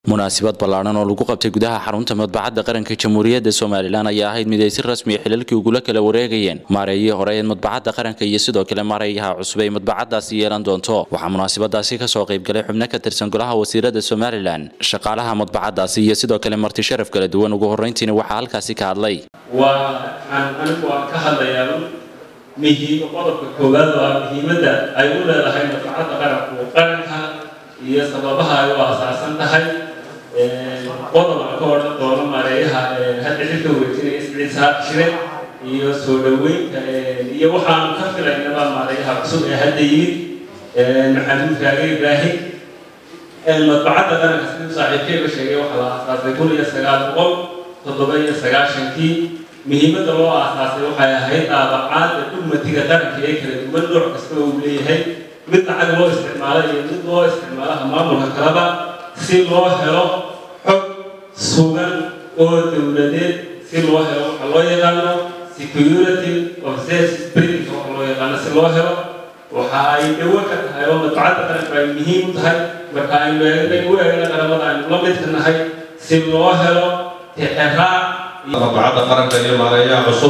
munaasabad ballaadhan oo lagu qabtay gudaha xarunta madbacadda qaranka jamhuuriyadda somalilan ayaa ahayd mid ay si rasmiya xilalkii ugula kala wareegayeen maareeyihii hore ee madbacadda qaranka iyo sidoo kale maareeyaha cusub ay madbacaddaasi yeelan doonto waxaa munaasabadaasi kasoo qaybgalay xubno ka tirsan golaha wasiirada somalilan shaqaalaha madbacaddaasi iyo sidoo kale marti sharaf kala duwan ugu horreyntiina waxaa halkaasi ka hadlay waxaan anigu aan ka hadlayaa muhiim qodobka koowaad waa muhiimadda ay u leedahay madbacadda qaranku qaranka iyo sababaha ay u asaasan tahay qodob aan ka odhan doono maareeyaha hadda xilka wareejinaya isciisa shire iyo soo dhoweynta iyo waxaanu ka filaynaba maareeyaha cusub ee hadda yimid maxamuud kaage ibraahim madbacadda qaranka siduu saaxiibkeyga sheegay waxaa la aasaasay kun iyo sagaal boqol toddoba iyo sagaashankii muhiimadda loo aasaasay waxay ahayd daabacaadda dhugmatiga qaranka ee kala duwan nooc kasta uu leeyahay mid lacag loo isticmaalo iyo mid loo isticmaalaha maamulka kaleba si loo helo xog sugan oo dowladeed si loo helo waxa loo yaqaano security of sales spring waxa loo yaqaano si loo helo waxa ay dhawo ka tahay oo madbacadda qaranku ay muhiim u tahay marka aynu eegnay u eegna qaramada aynu la midka nahay si loo helo tixiraac madbacadda qaranka iyo maareeyaha cusub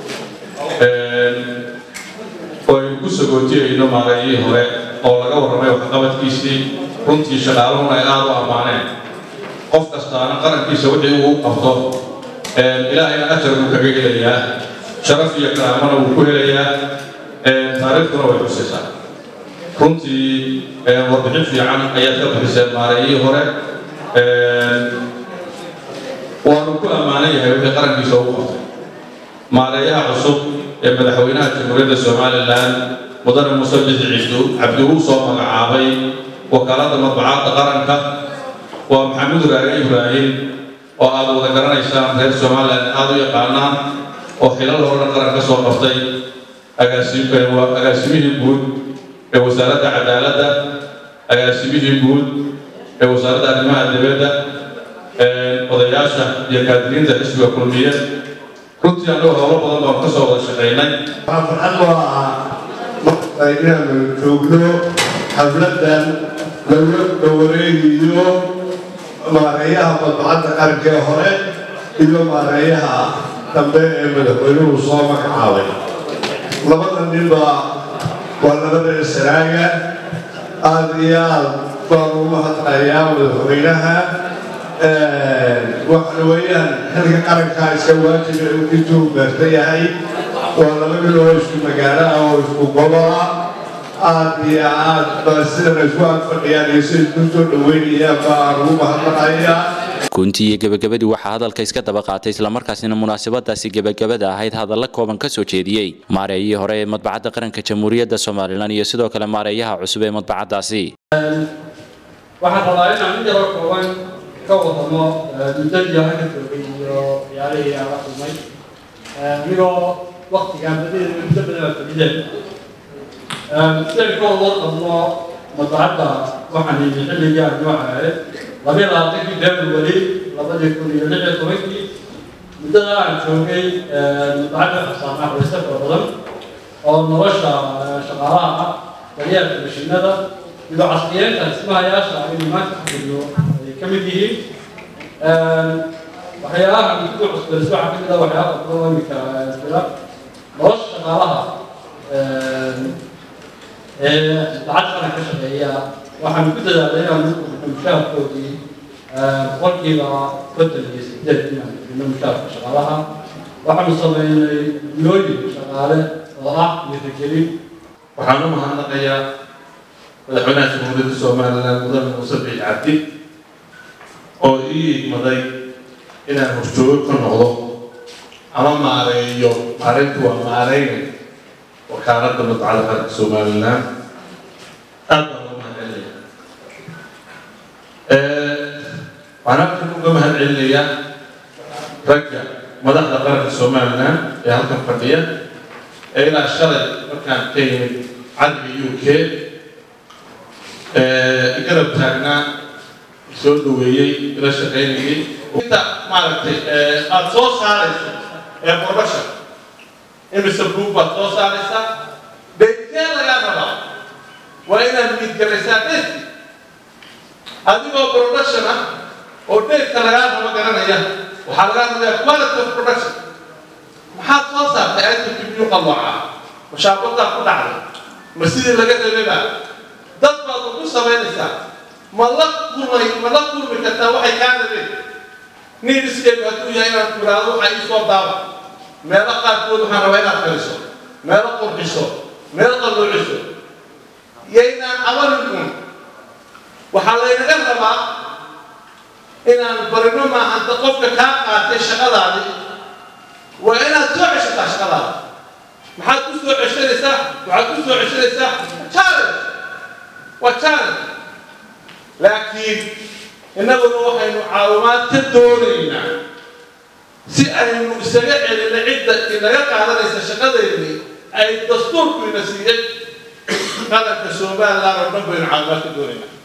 oo aynu ku sagootiyayno maareeyihii hore oo laga warramay waxqabadkiisii runtii shaqaaluhuna ay aada u ammaaneen qof kastaana qarankiisa wixii uu qabto ilaahayna ajar buu kaga helayaa sharaf iyo karaamana wuu ku helayaa taariikhduna way xusaysaa runtii warbixin fiican ayaad ka bixiseen maareeyihii hore waanu ku ammaanan yahay wixii qarankiisa ugu qabtay maareeyaha cusub ee madaxweynaha jamhuuriyadda somalilan mudane muuse bixi cisdu cabdi uu soo magacaabay wakaaladda madbacadda qaranka waa maxamuud raage ibraahim oo aad wada garanaysaan reer somalilan aada u yaqaanaan oo xilal horena qaran ka soo qabtay agaasimihii guud ee wasaaradda cadaaladda agaasimihii guud ee wasaaradda arrimaha dibadda odayaasha iyo kaadiriinta xisbiga kulmiye runtii annagu howlo badan baan ka soo wada shaqaynay waxaa farxad loo ahaa marka inaanu joogno xafladan laga wareegiyo maareeyaha madbacadda qaranka ee hore iyo maareeyaha dambe ee madaxweynuhu soo magacaabay labada ninba waa labada saraaga aada iyo aad baan ugu mahadnayaa madaxweynaha waxa weeyaan xilka qarankaa iska waajiba intuu beerta yahay waa laba nin oo isku magaalo ah oo isku gobola aad iyo aad ba sidan isku ag fadhiyaan iyo sida isku soo dhaweynayaan baan ugu mahadnaqayaa guntii iyo gebagabadii waxaa hadalka iska daba qaatay islamarkaasina munaasabadaasi gebagabada ahayd hadalla kooban ka soo jeediyey maareeyihii hore ee madbacadda qaranka jamhuuriyadda somalilan iyo sidoo kale maareeyaha cusub ee madbacaddaasi waxaan rabaa inaan mid yaroo kooban ka wadamo muddadii halka joogay iyo ciyaalihii aan la kulmay anigoo waktigaan badadeeda muddo badan aa fadhideen sidaynu ka wada qabno madbacadda waxaan yimi xilligii aan nooca ahayd labiyo labaatankii february labadii kun iyo lix iyo tobankii muddada aan joogay madbacadda xasaanaa xulaysa fara badan oo nolosha shaqaalaha ah daryeelka mashiinada iyo casriyeynta dhismahayaasha aynu maanta ku jirno ay ka mid yihiin waxyaalaha ugu cusbays waxaa ka mid ah waxyaala badan oo iminka jira nolosha shaqaalaha ee lacag qaran ka shaqeeya waxaan ku dadaalay inaan mushaharkoodii boqolkiiba konton iyo sideed inaan bixino mushaharka shaqaalaha waxaanu sameynay gulooyin shaqaale oo ah iyo rajelin waxaan u mahadnaqayaa madaxweynaha jamhuuriyadda somalilan mudane muuse biix cabdi oo ii igmaday inaan horjoogo ka noqdo ama maareeyo maareyntu waa maareyne wakaaladda madbacadda qaranka somalilan aad baan uga mahad celinaya waxaan halkan uga mahad celinayaa ragga madaxda qaranka somalilan ee halkan fadhiya ee ilaa shalay markaan ka yimid cadliga u k garab taagnaa soo dhaweeyey ila shaqaynayay inta maaragtay aada soo saarayso ee production imise group baad soo saaraysaa beydkee lagaa rabaa waa inaad miidgaraysaa besti adigoo production ah oo dheegka lagaa rabo garanaya waxaa lagaa rabaya quality of production maxaad soo saartay itemkii biyu qalooca mashaabadaa ku dhacday ma sidii laga rababa dad baad ugu samaynaysaa ma la kulmay ma la kulmi kartaa waxay kaa rabeen niidiskeedu hadduu yahay inaad kuraado waxa ii soo daaba meelo qaarkood waxaan rabaa inaad kaliso meelo qurxiso meelo qalloociso yaynaan cabanin un waxaa laynaga rabaa inaan barino maahanta qofka kaa qaatay shaqadaadi waa inaad soo ceshataa shaqadaada maxaad ku soo ceshanaysaa waxaad ku soo ceshanaysaa challenge waa challenge laakiin innaguna waxaynu caawimaad ka doonaynaa si aynu isaga celina cidda inaga qaadanaysa shaqadeennii ay dastuurku ina siiyey qaranka somaliland oo dhan baynu caawimaad ka doonaynaa